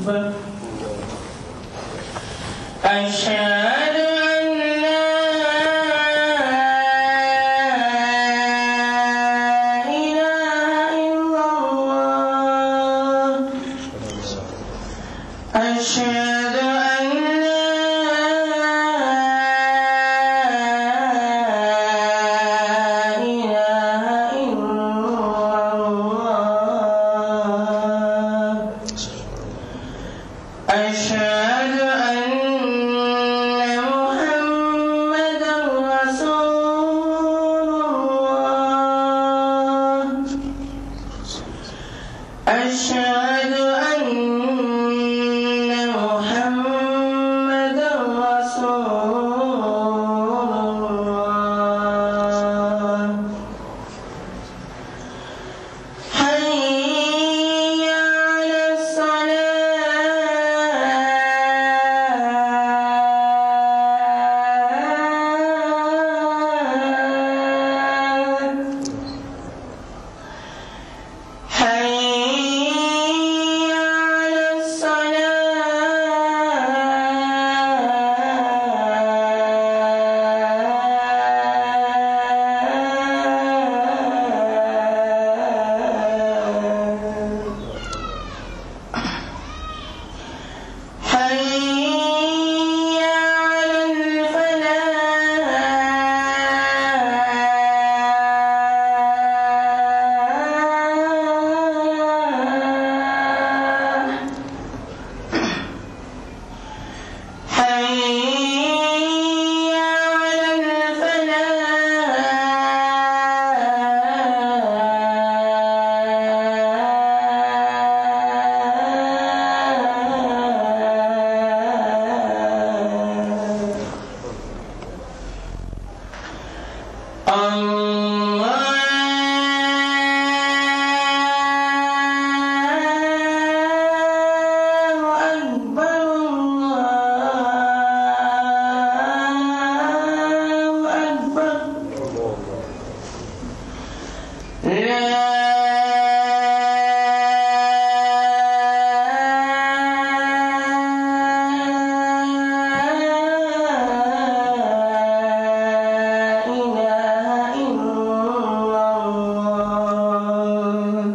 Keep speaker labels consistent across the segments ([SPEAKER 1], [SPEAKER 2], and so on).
[SPEAKER 1] أكبر أشهد أن لا إله إلا الله أشهد أن لا إله إلا الله أشهد أن محمدا رسول الله أشهد أن محمدا رسول الله حي على الصلاة حي على الصلاة حي على الفلاح حي على الفلاح الله أكبر الله أكبر لا إله إلا الله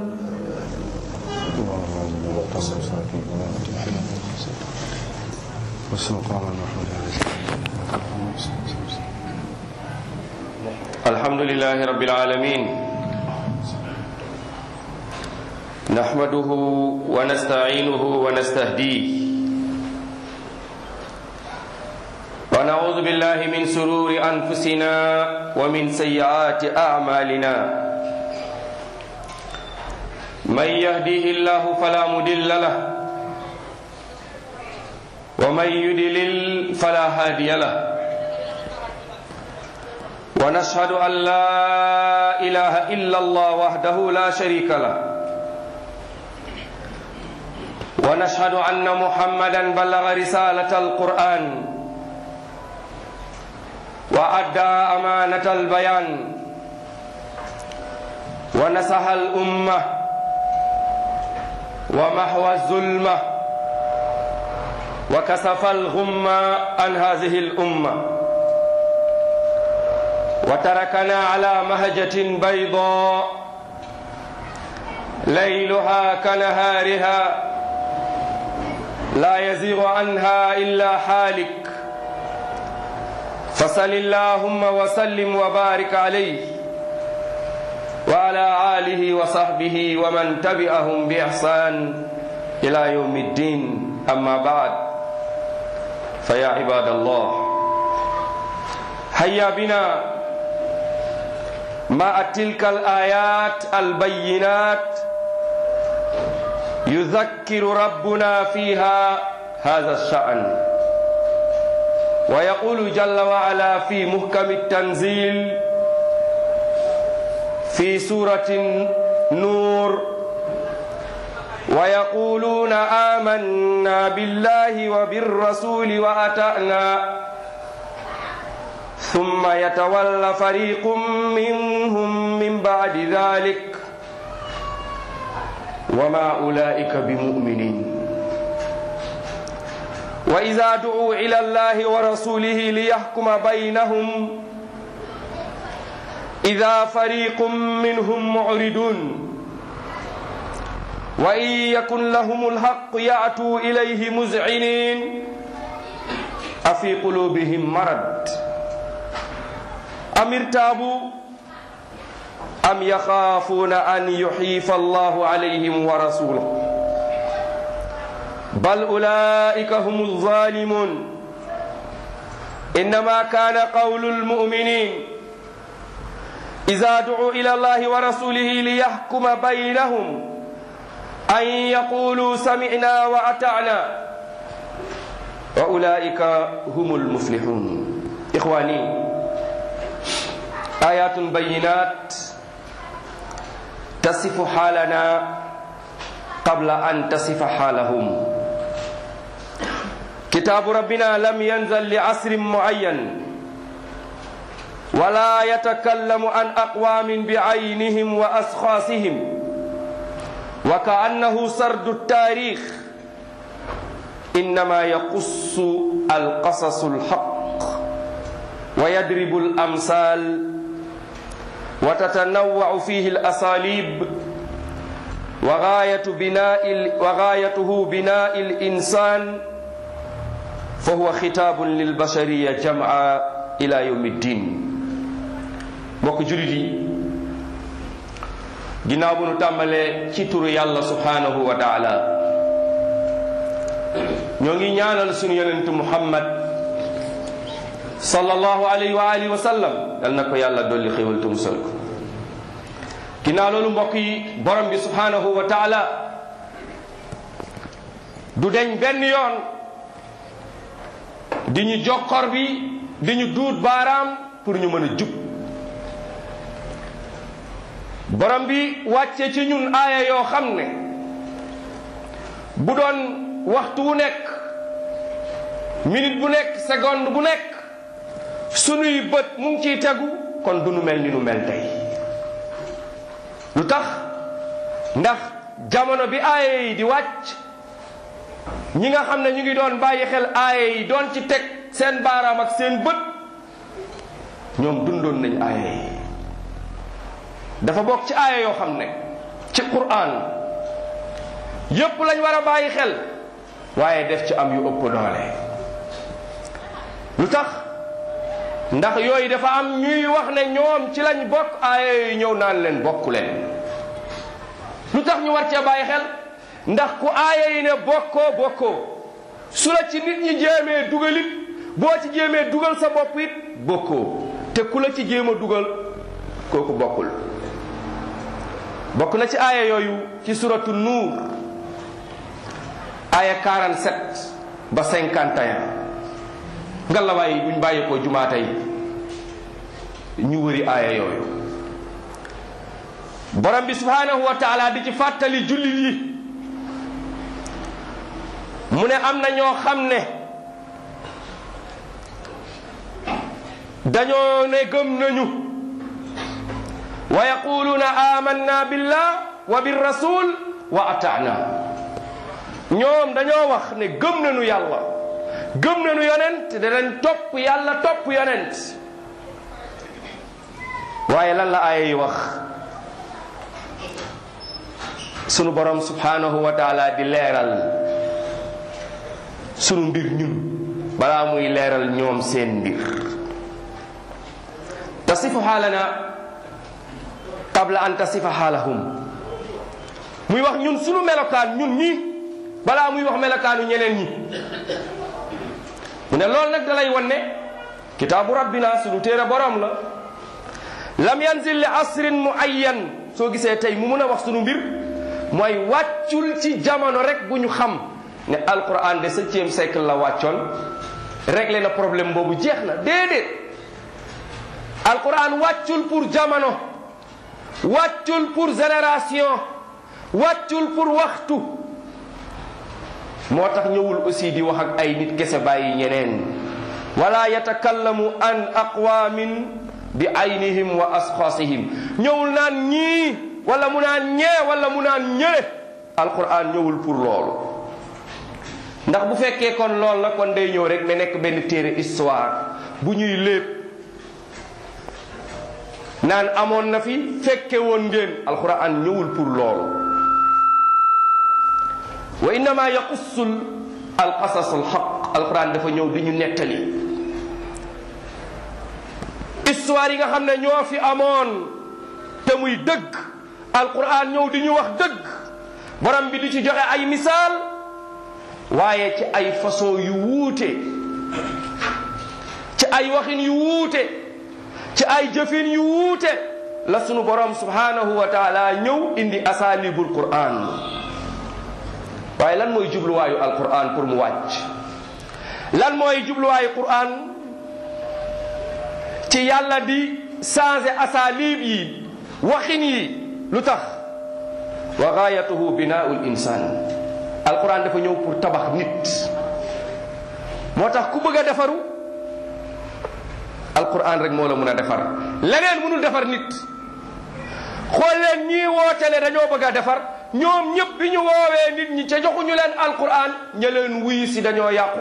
[SPEAKER 2] الحمد لله رب العالمين نحمده ونستعينه ونستهديه ونعوذ بالله من سرور أنفسنا ومن سيئات أعمالنا من يهديه الله فلا مدل له ومن يدلل فلا هادي له ونشهد أن لا إله إلا الله وحده لا شريك له ونشهد أن محمدا بلغ رسالة القرآن وأدى أمانة البيان ونصح الأمة ومحو الظلمة وكسف الغمة عن هذه الأمة وتركنا على مهجة بيضاء ليلها كنهارها لا يزيغ عنها إلا حالك فصل اللهم وسلم وبارك عليه وعلى آله وصحبه ومن تبعهم بإحسان إلى يوم الدين أما بعد فيا عباد الله هيا بنا مع تلك الآيات البينات يذكر ربنا فيها هذا الشأن ويقول جل وعلا في محكم التنزيل في سورة نور ويقولون آمنا بالله وبالرسول وأتأنا ثم يتولى فريق منهم من بعد ذلك وما أولئك بمؤمنين wa ida du'u ila allahi wa rasulihi liyahkuma baynahum ida fariqum minhum mu'ridun wa in yakun lahum alhaq ya'tu ilayhi muz'inin afi qulubihim marad am irtabu am yaxaafuuna an yuxiifa allahu alayhim wa rasuluhu bal ulaika hum alzalimun innama kana qawlu almuminin ida ducuu ila allahi wa rasulihi liyahkuma baynahum an yaqulu samicna wa atacna wa ulaika hum almuflixun ixwani ayatun bayinat tasifu xaalana qabla an tasifa xaalahum kitaabu rabbina lam yanzal li asrin muayyan wala yatakallamu an aqwamin biaynihim wa asxaasihim wa kaannahu sardu taarix innama yaqussu alqasasu alxaq wa yadribu alamsal وتتنوع فيه الأساليب وغاية بناء وغايته بناء الإنسان فهو خطاب للبشرية جمعا إلى يوم الدين mbokk julit yi ginnaaw bu nu tàmbalee ci turu yàlla subhanahu wa taala ñoo ngi ñaanal sunu yonentu muhammad sallallahu alayhi wa alihi wa sallam yal na ko yàlla dolli xéwal te musal ko ginnaaw loolu mbokk yi borom bi subhanahu wa taala du deñ benn yoon di ñu jokkor bi di ñu duut baaraam pour ñu mën a jub borom bi wàcce ci ñun aaya yoo xam ne bu doon waxtu wu nekk minute bu nekk seconde bu nekk sunuy bët mu ngi ciy tegu kon du nu mel ni nu mel tey lu tax ndax jamono bi aaya yi di wàcc ñi nga xam ne ñu ngi doon bàyyi xel aaya yi doon ci teg seen baaraam ak seen bët ñoom dundoon nañ aaya yi dafa bokk ci aaya yoo xam ne ci Qur'an yépp lañ war a bàyyi xel waaye def ci am yu ëpp doole lu tax ndax yooyu dafa am ñuy wax ne ñoom ci lañ bokk aaya yooyu ñëw naan leen bokku leen lu tax ñu war cee bàyyi xel ndax ku aaya yi ne bokkoo bokkoo su la ci nit ñi jéemee dugalit boo ci jéemee dugal sa bopp it bokkoo te ku la ci jéem a dugal kooku bokkul bokk na ci aaya yooyu ci suratu nuur aaya 47 ba 51 ngalawaay buñ bàyyi ko jumaa tey ñu wëri aaya yooyu borom bi subhanahu wa taala di ci fàttali jullit yi mu ne am na ñoo xam ne dañoo ne gëm nañu wa yaquluuna amanna billah wa birrasul wa ataana ñoom dañoo wax ne gëm nañu yàlla gëm nañu yonent danañ topp yàlla topp yonent waaye lan la aaya yi wax sunu borom subhanahu wa taala di leeral sunu mbir ñun balaa muy leeral ñoom seen mbir tasifu xaalana qabla an tasifa xaalahum muy wax ñun sunu melokaan ñun ñi balaa muy wax melokaanu ñeneen ñi mu ne loolu nag dalay wan ne kitaabu rabbina sunu téere borom la lam yanzil li asrin muayyan soo gisee tey mu mun a wax sunu mbir mooy wàccul ci jamono rek bu ñu xam ne alquran de septième siècle la wàccoon réglé na problème boobu jeex na déedéet alquran wàccul pour jamono wàccul pour génération wàccul pour waxtu moo tax ñëwul aussi di wax ak ay nit kese bàyyi ñeneen wala yatakallamu an aqwamin bi aynihim wa asxaasihim ñëwul naan ñii wala mu naan ñee wala mu naan ñële alquran ñëwul pour loolu ndax bu fekkee kon lool la kon day ñëw rek mais nekk benn téere histoire bu ñuy lépp naan amoon na fi fekke woon ngeen alquran ñëwul pour loolu wa innama yaqussul alqasas alxaq alquran dafa ñëw di ñu nettali histoire yi nga xam ne ñoo fi amoon te muy dëgg alquran ñëw di ñu wax dëgg borom bi di ci joxe ay misaal waaye ci ay façon yu wuute ci ay waxin yu wuute ci ay jëfin yu wuute la sunu borom subhanahu wa taala ñëw indi asalibul quran waaye lan mooy jubluwaayu alquran pour mu wàcc lan mooy jubluwaayu quran ci yàlla di changer asalib yi waxin yi lu tax wa gaayatuhu binaul insan alquran dafa ñëw pour tabax nit moo tax ku bëgg a defaru alquran rek moo la mun a defar leneen mënul defar nit xool leen ñii wootele dañoo bëgg a defar ñoom ñëpp bi ñu woowee nit ñi ca joxuñu leen alquran ña leen wuyu si dañoo yàqu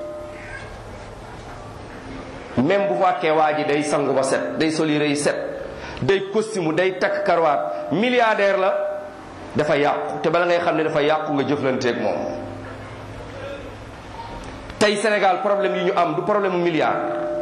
[SPEAKER 2] même bu fàkkee waa ji day sangu ba set day soli rëy set day costume day takk karwaat milliardaire la dafa yàqu te bala ngay xam ne dafa yàqu nga jëflanteeg moom tey Sénégal problème yi ñu am du problème mu milliard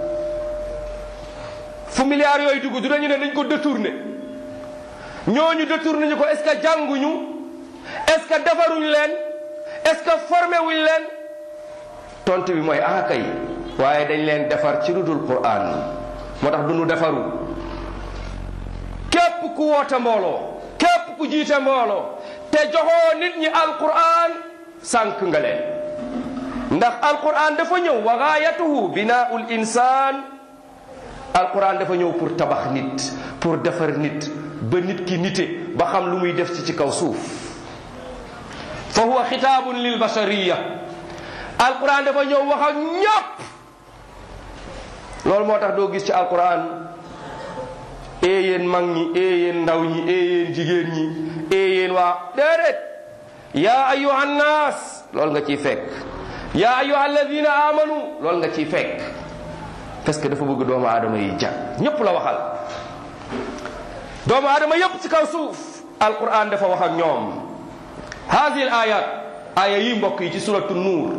[SPEAKER 2] fu milliards yooyu dugg du dañu ne dañ ko détourné ñooñu détourné ñu ko est-ce que jànguñu est-ce que defaruñ leen est-ce que formé wuñ leen tontu bi mooy ah kay waaye dañ leen defar ci lu dul Qur'an moo tax du ñu defaru képp ku woote mbooloo képp ku jiite mbooloo te joxoo nit ñi alquran sànq nga leen ndax alquran dafa ñëw wa gaayatuhu binaul insan alquran dafa ñëw pour tabax nit pour defar nit ba nit ki nite ba xam lu muy def ci ci kaw suuf fa huwa xitaabun lil bashariya alquran dafa ñëw wax ak ñëpp loolu moo tax doo gis ci alquran ee yéen mag ñi ee yéen ndaw ñi ee yéen jigéen ñi ee yéen waa déedéet yaa ayuha nnaas loolu nga ciy fekk yaa ayuha alladina amanu loolu nga ciy fekk parce que dafa bëgg doomu aadama yi jàng ñépp la waxal doomu aadama yépp ci kaw suuf alquran dafa wax ak ñoom hadihi al ayat aya yi mbokk yi ci suratu nuur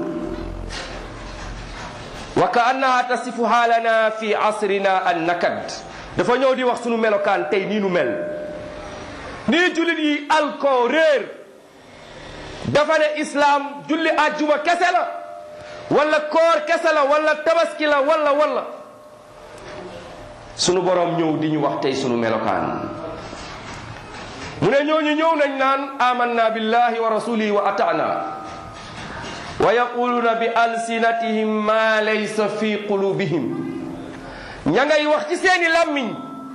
[SPEAKER 2] wa ka annaha tasifu haalana fi asrina an nakad dafa ñëw di wax sunu melokaan tey nii nu mel nii jullit yi alko réer dafa ne islaam julli àjjuma kese la wala koor kese la wala tabaski la wala wala sunu borom ñëw di ñu wax tey sunu melokaan mu ne ñooñu ñëw nañ naan amanna billahi wa rasulihi wa atana wa yaquluna bi alsinatihim ma laysa fi qulubihim ña ngay wax ci seeni làmmiñ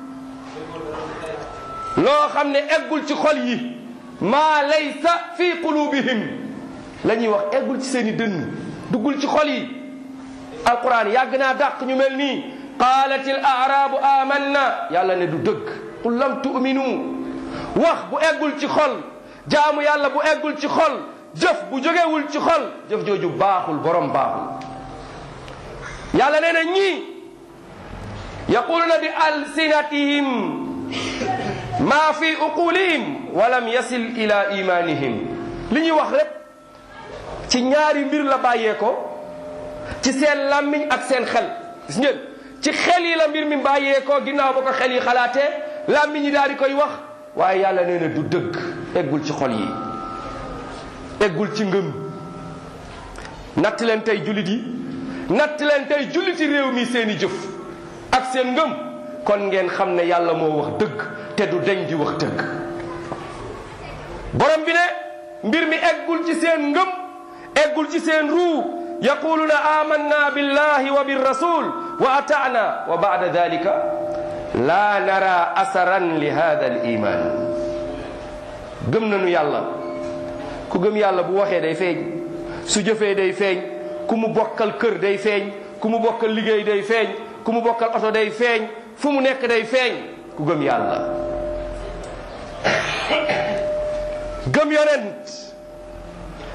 [SPEAKER 2] loo xam ne eggul ci xol yi maa laysa fi qulubihim la ñuy wax eggul ci seeni dënn duggul ci xol yi alquran yàgg naa dàq ñu mel nii qaalat il aarabu amanna yàlla ne du dëgg qul lam tu'minu wax bu eggul ci xol jaamu yàlla bu eggul ci xol jëf bu jógewul ci xol jëf jooju baaxul borom baaxul yàlla nee na ñii yaquluna bi alsinatihim ma fi uqulihim walam yasil ila imanihim li ñuy wax rek ci ñaari mbir la bàyyee ko ci seen làmmiñ ak seen xel gis ngeen ci xel yi la mbir mi bàyyee ko ginnaaw ba ko xel yi xalaatee làmmiñ yi daal di koy wax waaye yàlla nee na du dëgg eggul ci xol yi eggul ci ngëm natt leen tey jullit yi natt leen tey julliti réew mi seeni jëf ak seen ngëm kon ngeen xam ne yàlla moo wax dëgg te du deñ di wax dëgg borom bi ne mbir mi eggul ci seen ngëm eggul ci seen ruu yaquluna amanna billahi wa birrasul wa ata'na wa ba'da dhalika la nara asaran li hada al iman gëm nañu yàlla ku gëm yàlla bu waxee day feeñ su jëfee day feeñ ku mu bokkal kër day feeñ ku mu bokkal liggéey day feeñ ku mu bokkal oto day feeñ fu mu nekk day feeñ ku gëm yàlla gëm yonent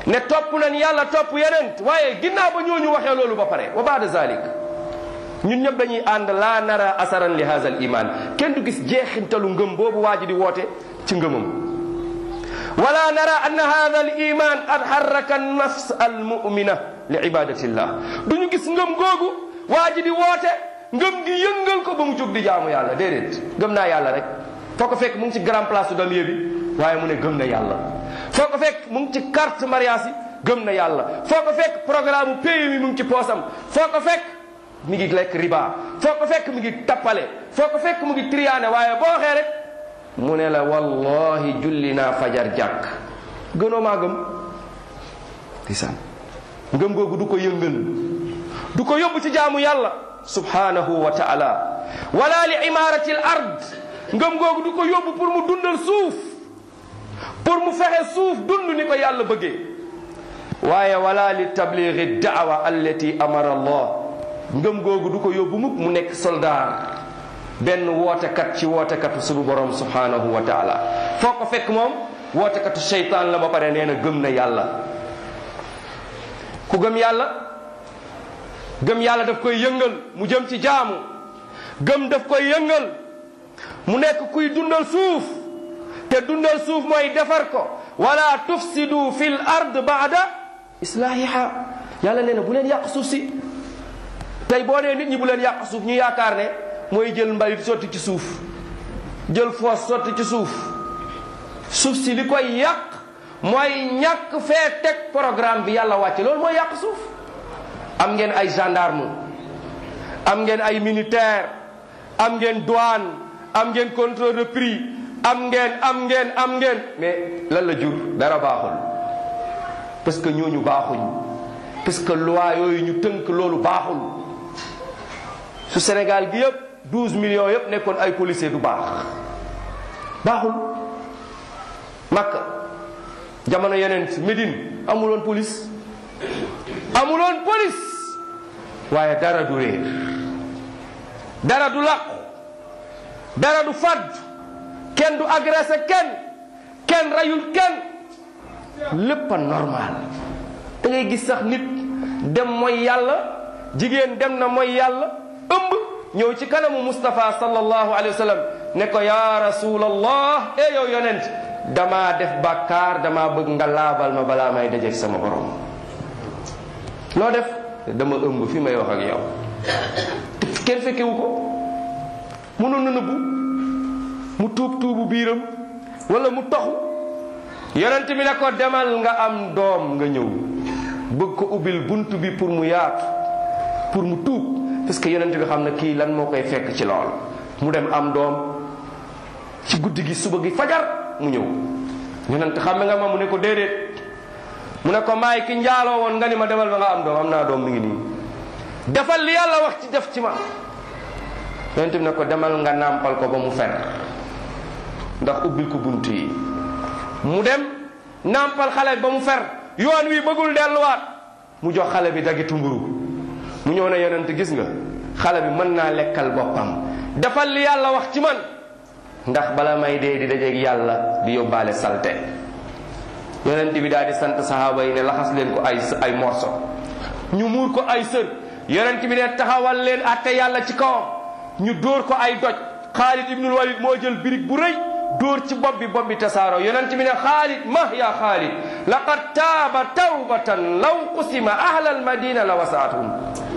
[SPEAKER 2] ne topp nañ yàlla topp yeneen waaye ginnaaw ba ñooñu waxee loolu ba pare wa baada zalik ñun ñëpp dañuy ànd laa nara asaran li haza al iman kenn du gis jeexintalu ngëm boobu waa ji di woote ci ngëmam wala nara anna hada al iman qad harraka nafs al mumina li ibadatillah du ñu gis ngëm googu waa ji di woote ngëm gi yëngal ko ba mu jóg di jaamu yàlla déedéet gëm naa yàlla rek foo ko fekk mu ngi ci grand place su damier bi waaye mu ne gëm na yàlla foo ko fekk mu ngi ci carte mariage yi gëm na yàlla foo ko fekk programme pays mi mu ngi ci poosam foo ko fekk mi ngi lekk riba foo ko fekk mi ngi tappale foo ko fekk mu ngi triyaane waaye boo waxee rek mu ne la wallahi julli naa fajar jàkk gënoo maa gëm ndeysaan ngëm googu du ko yëngal du ko yóbbu ci jaamu yàlla subhanahu wa taala wala li imarati al ard ngëm googu du ko yóbbu pour mu dundal suuf pour mu fexe suuf dund ni ko yàlla bëggee waaye wala li tabligi daawa allati amara allah ngëm googu du ko yóbbu mukk mu nekk soldaar benn wootekat ci wootekatu suñu borom subhanahu wa taala foo ko fekk moom wootekatu seytaan la ba pare nee na gëm na yàlla ku gëm yàlla gëm yàlla daf koy yëngal mu jëm ci jaamu gëm daf koy yëngal mu nekk kuy dundal suuf te dundal suuf mooy defar ko wala tufsidu fil ard baada islahiha yàlla nee na bu leen yàq suuf si tey boo nee nit ñi bu leen yàq suuf ñu yaakaar ne mooy jël mbalit sotti ci suuf jël foos sotti ci suuf suuf si li koy yàq mooy ñàkk fee teg programme bi yàlla wàcce loolu mooy yàq suuf am ngeen ay gendarme am ngeen ay militaire am ngeen douane am ngeen contrôle de prix am ngeen am ngeen am ngeen mais lan la jur dara baaxul parce que ñooñu baaxuñ parce que loi yooyu ñu tënk loolu baaxul su Sénégal gi yëpp 12 millions yëpp nekkoon ay policiers du baax baaxul Makka jamono yeneen Médine amuloon police amuloon police waaye dara du réer dara du làqu dara du fàdd kenn du agressé kenn kenn rayul kenn lépp a normal da ngay gis sax nit dem mooy yàlla jigéen dem na mooy yàlla ëmb ñëw ci kanamu Moustapha sallallahu alayhi wa sallam ne ko yaa rasulallah e yow yonent damaa def bàkkaar damaa bëgg nga laabal ma balaa may dajeeg sama borom loo def dama ëmb fi may wax ak yow kenn fekkewu ko mënoon na nëbbu mu tuub tuubu biiram wala mu toxu yonent bi ne ko demal nga am doom nga ñëw bëgg ko ubbil bunt bi pour mu yaatu pour mu tuub parce que yonent bi xam na kii lan moo koy fekk ci lool mu dem am doom ci guddi gi suba gi fajar mu ñëw yonent xam nga ma mu ne ko déedéet mu ne ko maay ki njaaloo woon nga ni ma demal ba nga am doom am naa doom mi ngi nii defal li yàlla wax ci def ci ma yonent bi ne ko demal nga nàmpal ko ba mu fer ndax ubbil ko bunt yi mu dem nàmpal xale ba mu fer yoon wi bëggul delluwaat mu jox xale bi dagitu mburu mu ñëw ne yonent gis nga xale bi mën naa lekkal boppam defal li yàlla wax ci man ndax bala may dee di dajeeg yàlla di yóbbaale salte yonent bi daal di sant sahaaba yi ne laxas leen ko ay ay morso ñu muur ko ay sër yonent bi ne taxawal leen atte yàlla ci kawam ñu dóor ko ay doj Xaalid ibnul Walid moo jël birig bu rëy dóor ci bopp bi bopp bi tasaaro yonent bi ne Xaalid mah ya Xaalid laqad taaba tawbatan law qusima ahlal madina la wasaatuhum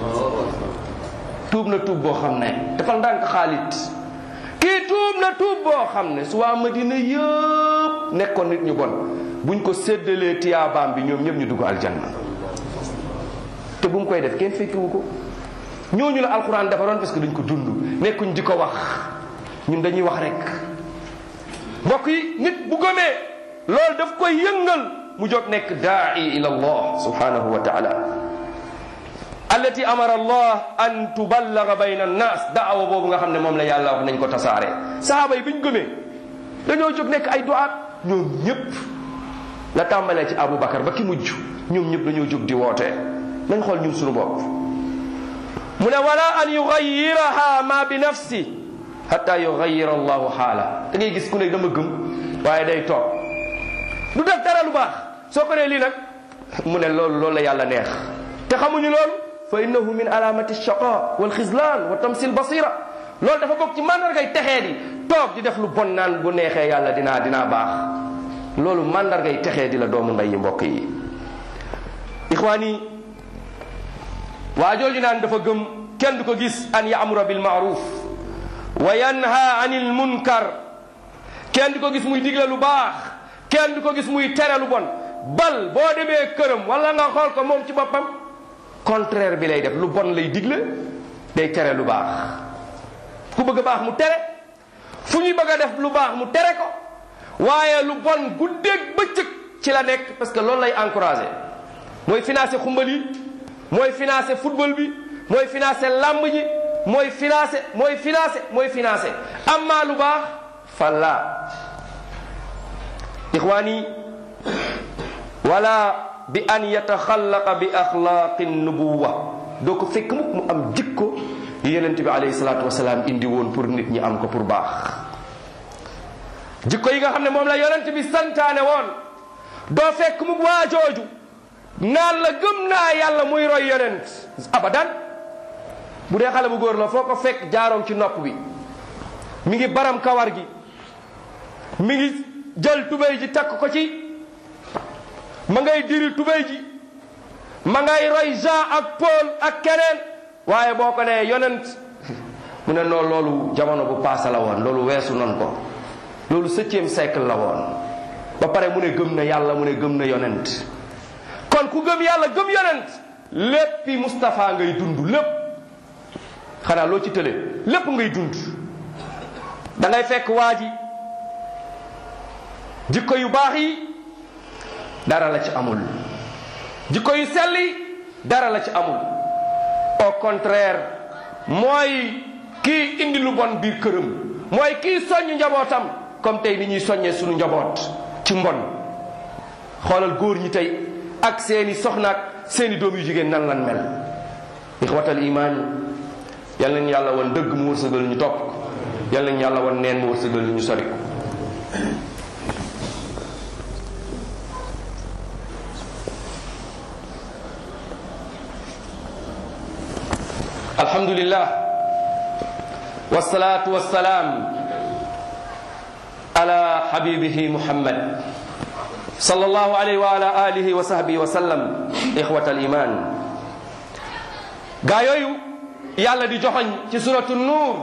[SPEAKER 2] tuub na tuub boo xam ne dafal ndànk Xaalid kii tuub na tuub boo xam ne su waa madina yëpp nekkoon nit ñu bon buñ ko séddalee tiyaabaam bi ñoom ñëpp ñu dugg aljanna te bu mu koy def kenn fekkiwu ko ñooñu la alquran defaroon parce que dañ ko dund nekkuñ di ko wax ñun dañuy wax rek mbokk yi nit bu gëmee loolu daf koy yëngal mu jóg nekk daai ila allah subhanahu wa taala allati amara allah an tuballaga bayna annas daawa boobu nga xam ne moom la yàlla wax nañ ko tasaare sahaaba yi bi ñu gëmee dañoo jóg nekk ay duaat ñoom ñëpp la tàmbalee ci abou bakar ba ki mujj ñoom ñëpp dañoo jóg di woote nañ xool ñun suñu bopp mu ne wala an yugayiraha ma bi nafsi hatta yugayira allahu xaala da ngay gis ku ne dama gëm waaye day toog du def dara lu baax soo ko nee lii nag mu ne loolu loolu la yàlla neex te xamuñu loolu fa innahu min alamati shaqa wal xislaan wa tamsil basira loolu dafa bokk ci mandargay texee di toog di def lu bon naan bu neexee yàlla dinaa dinaa baax loolu mandargay texee di la doomu ndey yi mbokk yi ixwaan yi waa jooju naan dafa gëm kenn du ko gis an yaamura bil maaruf wa yanha anil munkar kenn du ko gis muy digle lu baax kenn du ko gis muy tere lu bon bal boo demee këram wala nga xool ko moom ci boppam contraire bi lay def lu bon lay digle day tere lu baax ku bëgg a baax mu tere fu ñuy bëgg a def lu baax mu tere ko waaye lu bon guddeeg bëccëg ci la nekk parce que loolu lay encouragé mooy financé xumbal yi mooy financé football bi mooy financé lamb ji mooy financé mooy financé mooy financé amma lu baax falla ixwaani wala bi an yataxallaqa bi axlaaqi nubuwa doo ko fekk mukk mu am jikko yi yonent bi alayhi salaatu wasalaam indi woon pour nit ñi am ko pour baax jikko yi nga xam ne moom la yonent bi santaane woon doo fekk mukk waa jooju naan la gëm naa yàlla muy roy yonent abadan bu dee xale bu góor la foo ko fekk jaaroom ci nopp bi mi ngi baram kawar gi mi ngi jël tubéy ji takk ko ci ma ngay diri tubéy ji ma ngay roy Jean ak Paul ak keneen waaye boo ko nee yonent mu ne noonu loolu jamono bu paase la woon loolu weesu non ko loolu septième siècle la woon ba pare mu ne gëm na yàlla mu ne gëm na yonent kon ku gëm yàlla gëm yonent léppi Moustapha ngay dund lépp xanaa loo ci tële lépp ngay dund da ngay fekk waa ji jikko yu baax yi dara la ci amul jikko yu sell yi dara la ci amul au contraire mooy kii indi lu bon biir këram mooy kii soññ njabootam comme tey ni ñuy soññee suñu njaboot ci mbon xoolal góor ñi tey ak seeni soxnaak seeni doom yu jigéen nan lan mel ixwatal imaan yal nañ yàlla wan dëgg mu wërsëgal ñu topp ko yal nañ yàlla wan neen mu wërsëgal ñu sori ko alhamdulillah wasalaatu wasalaam ala habibihi muhammad sallallahu alayhi wa ala alihi wa sahbihi wa sallam ixwat al iman gaa yooyu yàlla di joxoñ ci suratu nuur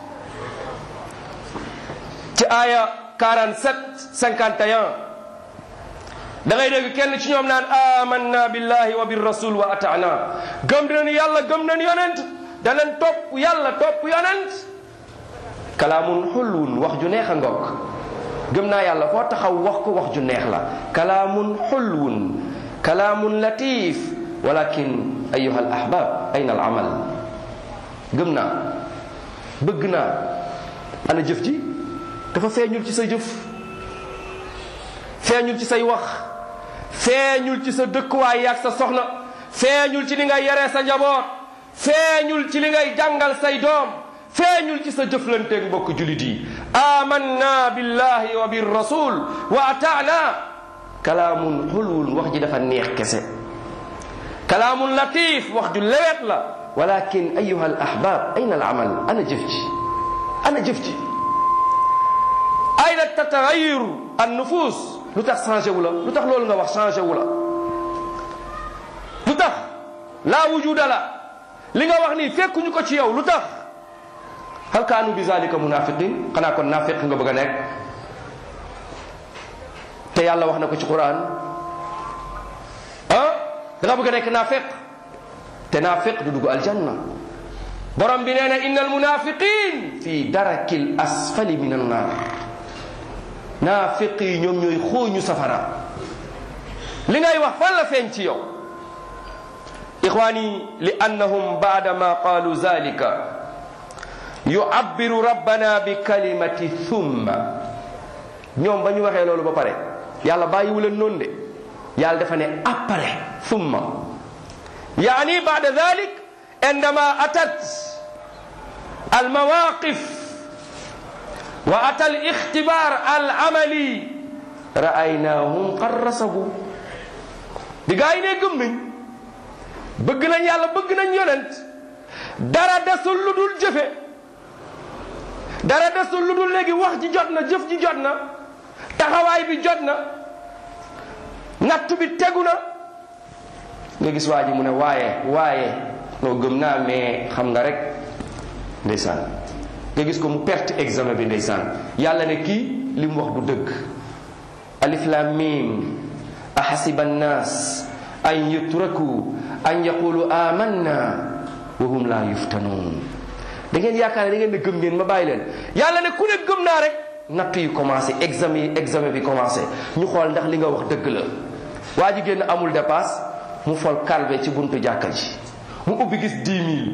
[SPEAKER 2] ci aya 47 51 da ngay dégg kenn ci ñoom naan amanna billahi wa birrasul wa atana gëm nañu yàlla gëm nañu yonent danañ topp yàlla topp yonent kalaamun xulwun wax ju neex a ngoog gëm naa yàlla foo taxaw wax ko wax ju neex la kalaamun xulwun kalaamun latif walakin ayuha al ahbab ayna al amal gëm naa bëgg naa ana jëf ji dafa feeñul ci sa jëf feeñul ci say wax feeñul ci sa dëkkuwaay yaag sa soxna feeñul ci li ngay yaree sa njaboot feeñul ci li ngay jàngal say doom feeñul ci sa jëflanteeg mbokk julit yi amanna billahi wa bir rasul wa ataana kalaamun xulwun wax ji dafa neex kese kalaamun latif wax ju lewet la walakin ayuha al ahbab ayna al amal ana jëf ji ana jëf ji ayna tatagayiru an nufus lu tax changé wu la lu tax loolu nga wax changé wu la lu tax laa wujuda la li nga wax nii fekkuñu ko ci yow lu tax hal kaanu bi zalika munafiqin xanaa kon naafiq nga bëgg a nekk te yàlla wax na ko ci quran ah da nga bëgg a nekk naafiq te naafiq du dugg aljanna borom bi nee na inna almunafiqin fi daraki l asfali min annar naafiq yi ñoom ñooy xooñu safara li ngay wax fan la feeñ ci yow ixwani li annahum baada ma qaalu zalika yuabbiru rabbana bi kalimati thumma ñoom ba ñu waxee loolu ba pare yàlla bàyyiwu leen noonu de yàlla dafa ne après thumma yaani baada dalik indama atat almawaqif wa ata alixtibar alamali ra'aynahum qad rasabu bi gaa yi ne gëm nañ bëgg nañ yàlla bëgg nañ yonent dara desul lu dul jëfe dara desul lu dul léegi wax ji jot na jëf ji jot na taxawaay bi jot na nattu bi tegu na nga gis waa ji mu ne waaye waaye noo gëm naa mais xam nga rek ndeysaan nga gis ko mu perte examen bi ndeysaan yàlla ne kii li mu wax du dëgg alif lam mim ahasiba annas an yutraku an yaqulu amanna wa hum la yuftanun da ngeen yaakaar ne da ngeen ne gëm ngeen ma bàyyi leen yàlla ne ku ne gëm naa rek nattu yi commencé examen yi examen bi commencé ñu xool ndax li nga wax dëgg la waa ji génn amul dépasse mu fol kalbe ci buntu jàkka ji mu ubbi gis 10 000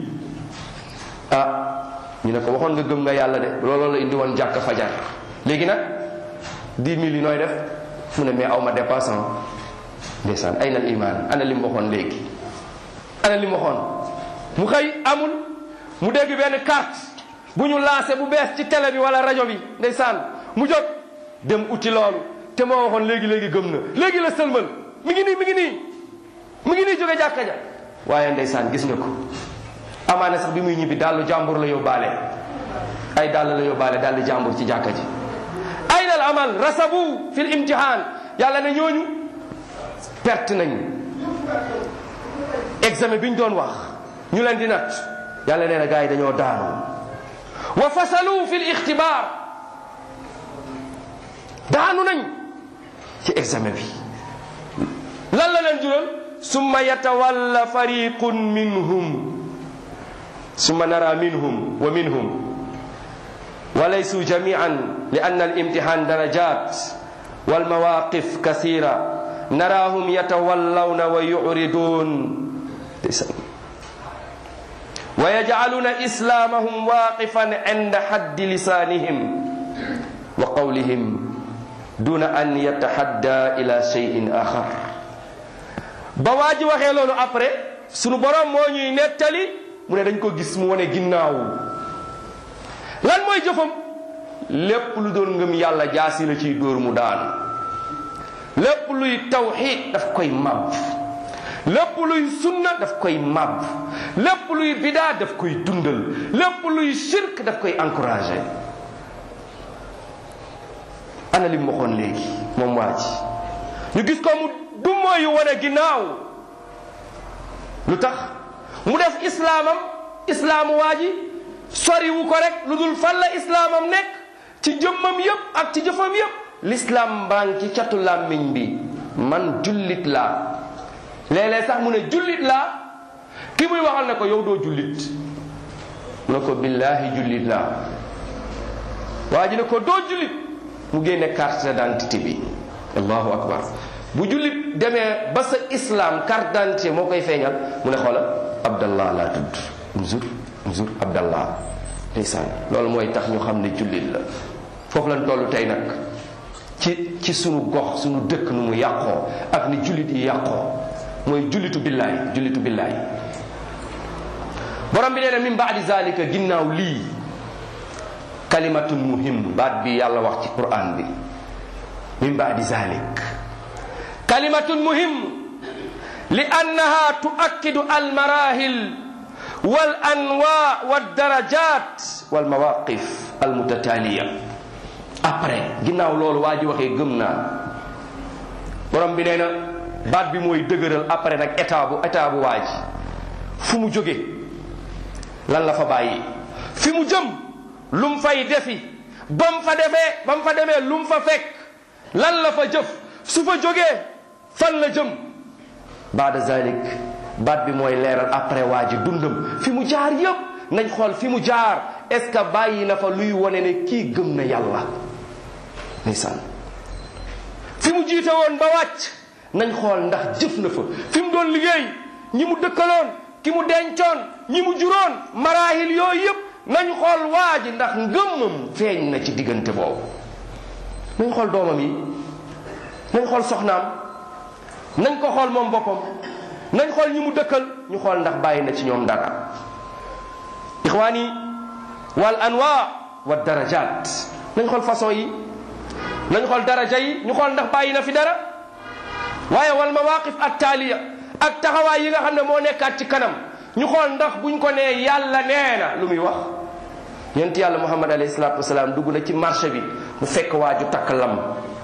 [SPEAKER 2] ah ñu ne ko waxoon nga gëm nga yàlla de looloo la indi woon jàkka fajar léegi nag 10 000 yi nooy def mu ne mais aw ma dépasse ndeysaan ay na iman ana li mu waxoon léegi ana li mu waxoon mu xëy amul mu dégg benn carte bu ñu lancé bu bees ci télé bi wala rajo bi ndeysaan mu jóg dem uti loolu te moo waxoon léegi léegi gëm na léegi la sëlmal mi ngi nii mi ngi nii mi ngi nii jóge jàkka ja waaye ndeysaan gis nga ko amaana sax bi muy ñibbi dàllu jàmbur la yóbbaale ay dàll la yóbbaale dàllu jàmbur ci jàkka ji ayna al amal rasabu fil imtihan yàlla ne ñooñu perte nañ examen bi ñu doon wax ñu leen di nat yàlla nee na gars yi dañoo daanu wa fasalu fil ixtibaar daanu nañ ci examen bi lan la leen jural summa yatawalla fariqun minhum summa nara minhum wa minhum wa laysu jamian li anna al-imtihan darajat wal mawaqif kathira narahum yatawallawna wa yu'ridun wa yaj'aluna islamahum waqifan 'inda haddi lisanihim wa qawlihim duna an yatahadda ila shay'in akhar ba waa ji waxee loolu après sunu borom moo ñuy nettali mu ne dañ ko gis mu wane ginnaaw lan mooy jëfam lépp lu doon ngëm yàlla jaasi la ciy dóor mu daan lépp luy tawxiid daf koy màbb lépp luy sunna daf koy màbb lépp luy bidaa daf koy dundal lépp luy shirk daf koy encouragé ana li mu waxoon léegi moom waa ji ñu gis ko mu du mooyu wane ginnaaw lu tax mu def islaamam islaamu waa ji soriwu ko rek lu dul fan la islaamam nekk ci jëmmam yépp ak ci jëfam yépp l'islam baa ngi ci catu làmmiñ bi man jullit laa léeg-léeg sax mu ne jullit laa ki muy waxal ne ko yow doo jullit mu ne ko billaahi jullit laa waa ji ne ko doo jullit mu génne carte d'identité bi allahu akbar bu jullit demee ba sa islam carte d'identité moo koy feeñal mu ne xoola abdallah laa tudd mzur mzur abdallah ndeysaan loolu mooy tax ñu xam ne jullit la foofu lañ toll tey nag ci ci sunu gox sunu dëkk nu mu yàqoo ak ni jullit yi yàqoo mooy jullitu billaay jullitu billaay borom bi nee na min baadi zalika ginnaaw lii kalimatun muhim baat bi yàlla wax ci quran bi min baadi zalik kalimatun muhim li annaha tuakkidu almarahil wal anwa waldarajat walmawaqif almutataliya après ginnaaw loolu waa ji waxee gëm naa borom bi nee na baat bi mooy dëgëral après nag état bu état bu waa ji fu mu jóge lan la fa bàyyi fi mu jëm lu mu fay defi ba mu fa defee ba mu fa demee lu mu fa fekk lan la fa jëf su fa jógee fan la jëm baada zalik baat bi mooy leeral après waa ji dundam fi mu jaar yépp nañ xool fi mu jaar est ce que bàyyi na fa luy wone ne kii gëm na yàlla ndeysaan fi mu jiite woon ba wàcc nañ xool ndax jëf na fa fi mu doon liggéey ñi mu dëkkaloon ki mu dencoon ñi mu juróon maraahil yooyu yépp nañ xool waa ji ndax ngëmmam feeñ na ci diggante boobu nañ xool doomam yi nañ xool soxnaam nañ ko xool moom boppam nañ xool ñi mu dëkkal ñu xool ndax bàyyi na ci ñoom dara ixwaani wal anwa wa darajat nañ xool façon yi nañ xool daraja yi ñu xool ndax bàyyi na fi dara waaye wal mawaqif at taaliya ak taxawaay yi nga xam ne moo nekkaat ci kanam ñu xool ndax buñ ko nee yàlla nee na lu muy wax yonent yàlla muhammad alayhi salaatu wasalaam dugg na ci marché bi mu fekk waaju takk lam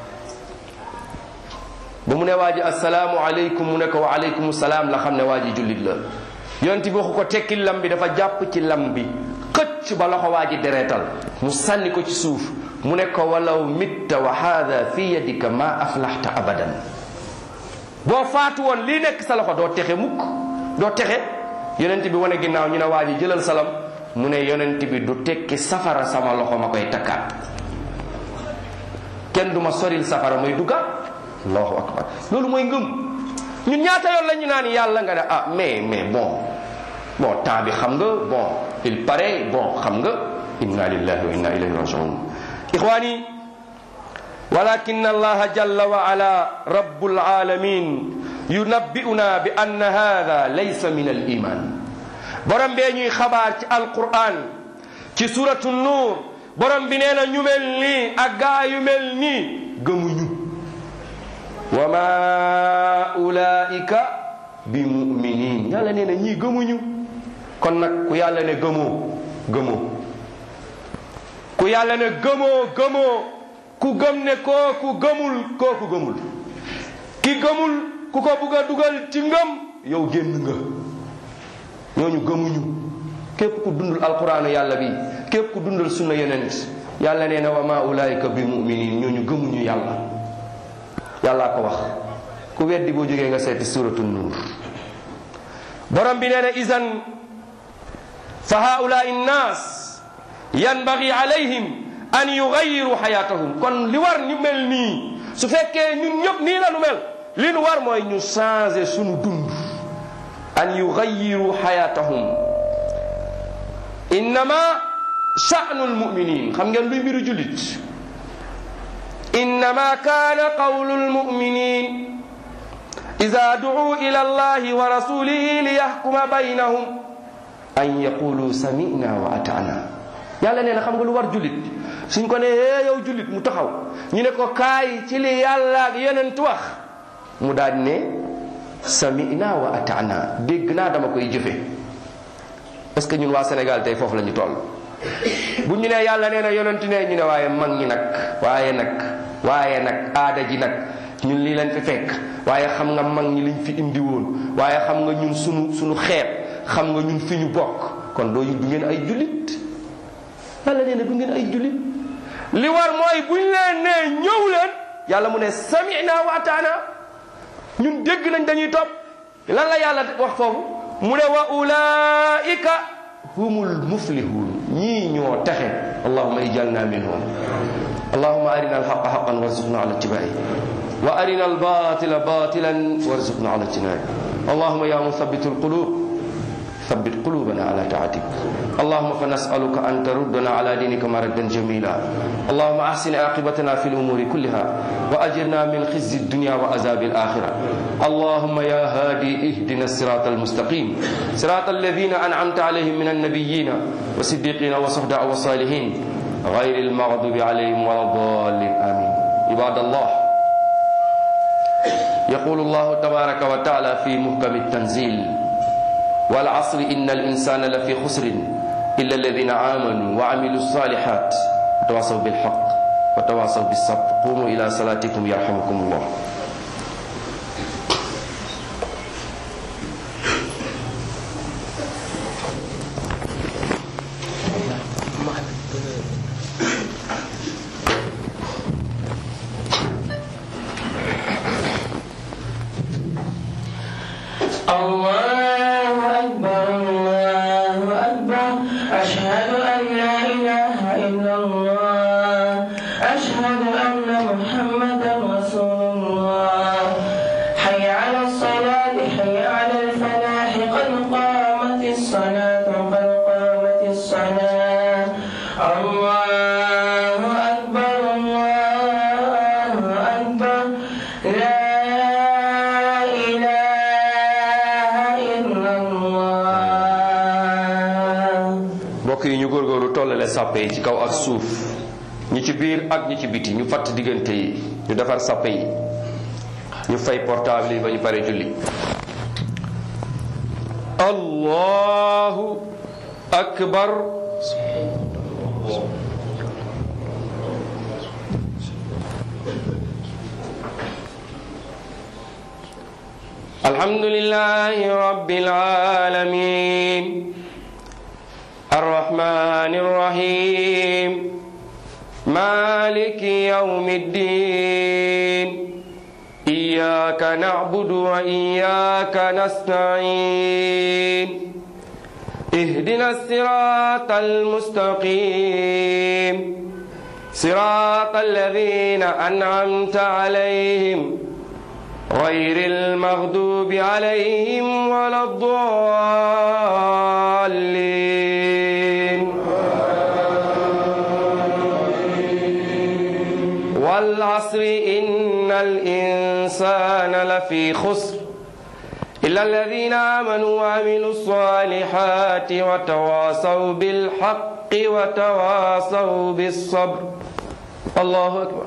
[SPEAKER 2] ba mu ne waa ji asalaamu aleykum mu ne ko wa aleykum salaam la xam ne waa ji jullit la yonent bi waxu ko tekki lam bi dafa jàpp ci lam bi xëcc ba loxo waa ji dereetal mu sànni ko ci suuf mu ne ko walaw mitta wa haada fi yadika ma aflaxta abadan boo faatu woon lii nekk sa loxo doo texe mukk doo texe yonent bi wane ginnaaw ñu ne waa ji jëlal salam mu ne yonent bi du tekki safara sama loxo ma koy takkaat kenn du ma soril safara may duggaat allahu akbar loolu mooy ngëm ñun ñaata yoon la ñu naan yàlla nga ne ah mais mais bon bon temps bi xam nga bon il paraît bon xam nga inna lillahi wa inna ilayhi rajiun ixwani walakin allah jalla wa ala rabbul alamin yunabbi'una bi anna hadha laysa min al iman borom bee ñuy xabaar ci alquran ci suratu nuur borom bi nee na ñu mel nii ak gaa yu mel nii gëmuñu wa ma ulaika bi muminin yàlla nee na ñii gëmuñu kon nag ku yàlla ne gëmoo gëmoo ku yàlla ne gëmoo gëmoo ku gëm ne kooku gëmul kooku gëmul ki gëmul ku ko bugg a dugal ci ngëm yow génn nga ñooñu gëmuñu képp ku dundul alquraanu yàlla bi képp ku dundal sunna yonent yàlla nee na wa ma ulaika bi muminin ñooñu gëmuñu yàlla yàllaa ko wax ku weddi boo jógee nga seeti suratu nuur borom bi nee na isan fa haulai nnaas yanbagi alayhim an yugayiru xayatahum kon li war ñu mel nii su fekkee ñun ñëpp nii la nu mel li nu war mooy ñu changer sunu dund an yugayiru xayatahum innama sha'nu lmuminin xam ngeen luy mbiru jullit innama kaana qawlu lmuminin ida ducuu ila allahi wa rasulihi liyaxkuma baynahum an yaqulu samina wa atana yàlla nee na xam nga lu war jullit suñ ko ne hee yow jullit mu taxaw ñu ne ko kaay ci li yàlla ak yonent wax mu daal ne samina wa atana dégg naa dama koy jëfe est-ce que ñun waa Sénégal tey foofu la ñu toll bu ñu ne yàlla nee na yonent ne ñu ne waaye mag ñi nag waaye nag waaye nag aada ji nag ñun lii leen fi fekk waaye xam nga mag ñi liñ fi indi woon waaye xam nga ñun sunu sunu xeet xam nga ñun fi ñu bokk kon doo du ngeen ay jullit yàlla nee na du ngeen ay jullit li war mooy buñ leen nee ñëw leen yàlla mu ne samina wa ataana ñun dégg nañ dañuy topp lan la yàlla wax foofu mu ne wa ulaika humul muflihun ñii ñoo taxe allahuma ijalna minhum allahuma arina alhaqa haqan warzuqna ala ittibai wa arina albatila batilan warzuqna ala ijtinabi allahuma ya muthabitu alqulub ثبت قلوبنا على طاعتك اللهم فنسألك أن تردنا على دينك مردا جميلا اللهم أحسن عاقبتنا في الأمور كلها وأجرنا من خزي الدنيا وعذاب الآخرة اللهم يا هادي اهدنا الصراط المستقيم صراط الذين أنعمت عليهم من النبيين والصديقين والصحباء والصالحين غير المغضوب عليهم ولا الضالين آمين عباد الله يقول الله تبارك وتعالى في محكم التنزيل والعصر إن الإنسان لفي خسر إلا الذين آمنوا وعملوا الصالحات وتواصوا بالحق وتواصوا بالصبر قوموا إلى صلاتكم يرحمكم الله
[SPEAKER 1] الله أكبر الله أكبر أشهد أن لا إله إلا الله أشهد أن محمدا رسول الله حي على الصلاة حي على الفلاح قد قامت الصلاة قد قامت الصلاة الله أكبر الله أكبر لا إله إلا الله
[SPEAKER 2] mbokk yi ñu góorgóorlu tollale sàppe yi ci kaw ak suuf ñi ci biir ak ñi ci biti ñu fatt diggante yi ñu defar sàppe yi ñu fay portable yi ba ñu pare julli allahu akbar الحمد لله رب العالمين الرحمن الرحيم مالك يوم الدين إياك نعبد وإياك نستعين اهدنا الصراط المستقيم صراط الذين أنعمت عليهم غير المغضوب عليهم ولا الضالين والعصر إن الإنسان لفي خسر إلا الذين آمنوا وعملوا الصالحات وتواصوا بالحق وتواصوا بالصبر الله أكبر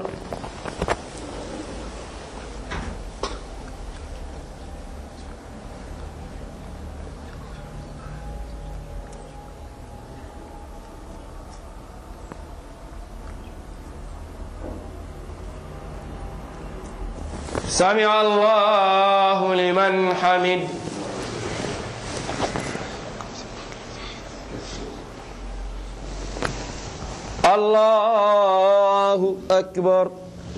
[SPEAKER 2] سمع الله لمن حمد الله أكبر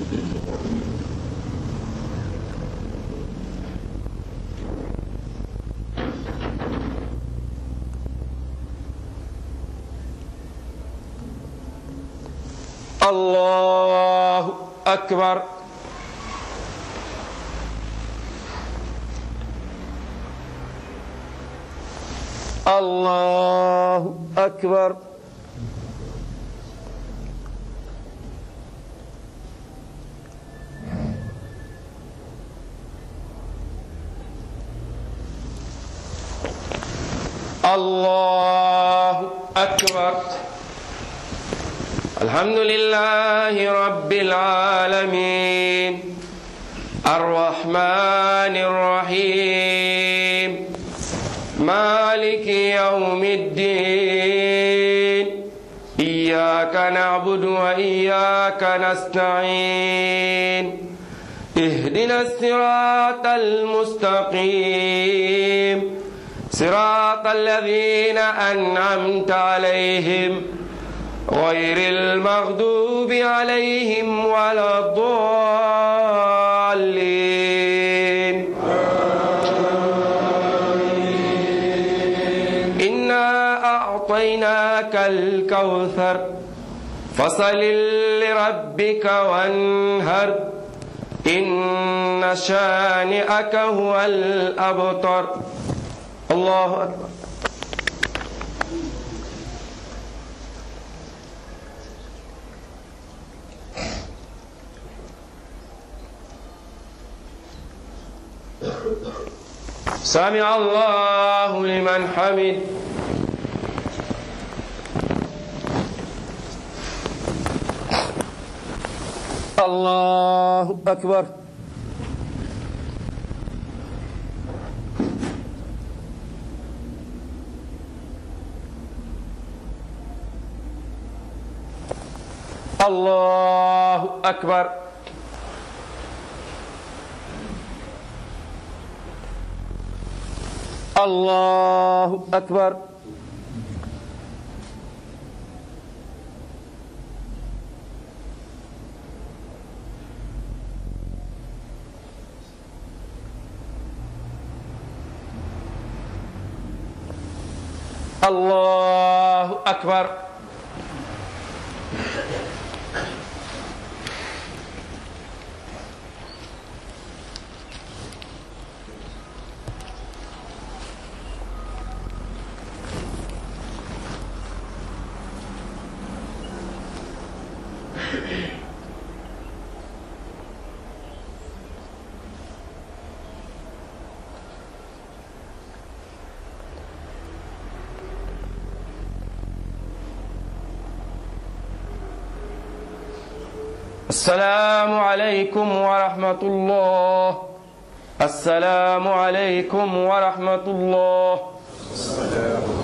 [SPEAKER 2] الله أكبر الله أكبر الله أكبر الحمد لله رب العالمين الرحمن الرحيم مالك يوم الدين إياك نعبد وإياك نستعين اهدنا الصراط المستقيم صراط الذين أنعمت عليهم غير المغضوب عليهم ولا الضالين إنا أعطيناك الكوثر فصل لربك وانهر إن شانئك هو الأبتر الله أكبر سمع الله لمن حمد الله أكبر الله أكبر الله أكبر الله أكبر السلام عليكم ورحمة الله السلام عليكم ورحمة الله